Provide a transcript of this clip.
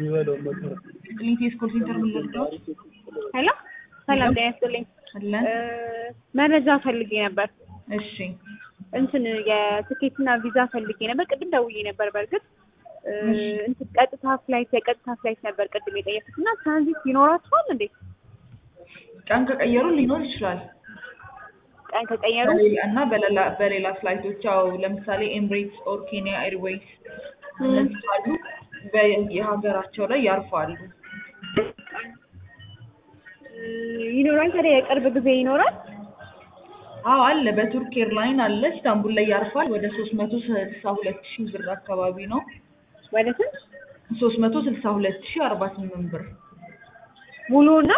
ሊቴስ ኮል ሴንተር ምን ልርዳዎት? ሄሎ ሰላም ጤና ይስጥልኝ። አለን። እ መረጃ ፈልጌ ነበር። እሺ እንትን የትኬትና ቪዛ ፈልጌ ነበር። ቅድም ደውዬ ነበር። በእርግጥ እ እሺ። እንትን ቀጥታ ፍላይት የቀጥታ ፍላይት ነበር ቅድም የጠየኩት እና ትራንዚት ይኖራችኋል እንዴ? ቀን ከቀየሩ ሊኖር ይችላል ቀን ከቀየሩ በሌላ እና በሌላ በሌላ ፍላይቶች ያው ለምሳሌ ኤምሬትስ ኦር ኬንያ ኤርዌይስ እነዚህ ካሉ በየሀገራቸው ላይ ያርፋሉ። እ ይኖራል። ታዲያ የቅርብ ጊዜ ይኖራል። አዎ አለ። በቱርክ ኤርላይን አለ። ኢስታንቡል ላይ ያርፋል። ወደ ሶስት መቶ ስልሳ ሁለት ሺህ ብር አካባቢ ነው። ወደ ስንት ሶስት መቶ ስልሳ ሁለት ሺህ አርባ ስምንት ብር ሙሉና